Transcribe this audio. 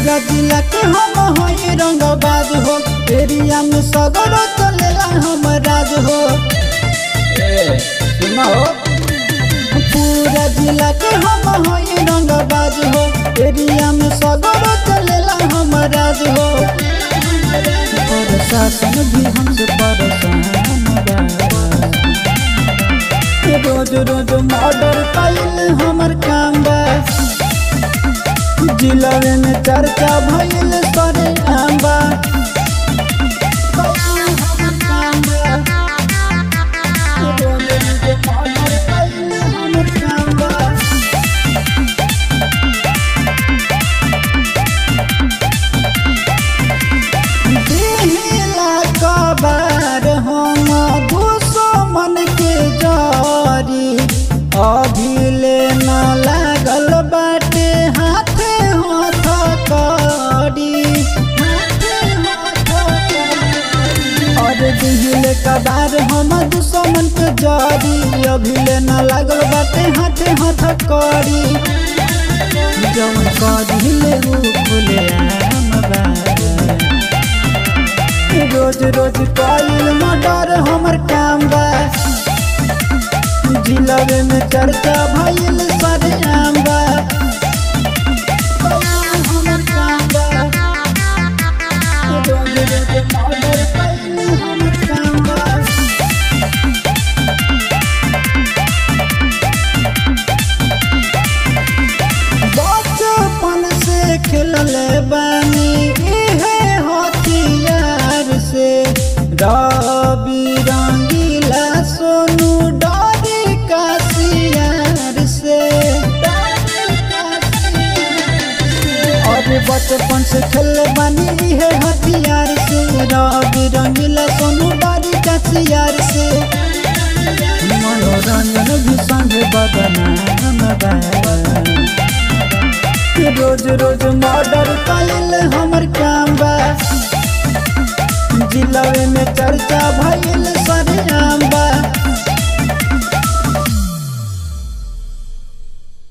पूरा जिला के हम होई रंगबाज हो एरिया में सगरो चलेला हम राज हो ए सुना हो पूरा जिला के हम होई रंगबाज हो एरिया में सगरो चलेला हम राज हो प्रशासन भी हमसे परेशान बा रोज रोज मर्डर कइल हमर काम बा जिलवे में चर्चा भइल सरे आंबा दिहिला कबार हम घुसो मन के जरी अभिले न लागल बाटे हाथे हाथ करी और दिहिले कबार हम दुश्मन के जरी अभिले न लागल बाटे हाथे हाथ करी जवन करिले उ फुले आम बा रोज रोज कइल मर्डर हमर काम बा जिलवे में चर्चा भइल सरे आम बा हमर काम बा रोज रोज मर्डर कइल हमर काम बा बचपन से खेलले बानी इहे हथियार से रवि रंगीला सोनू डरी काशियार से और बचपन से खेलले बानी इहे हथियार से रवि रंगीला सोनू डरी काशियार से मनोरंजन भी संग बदनाम बा रोज रोज मर्डर कइल हमर काम बा जिलवे में चर्चा भइल सरे आम बा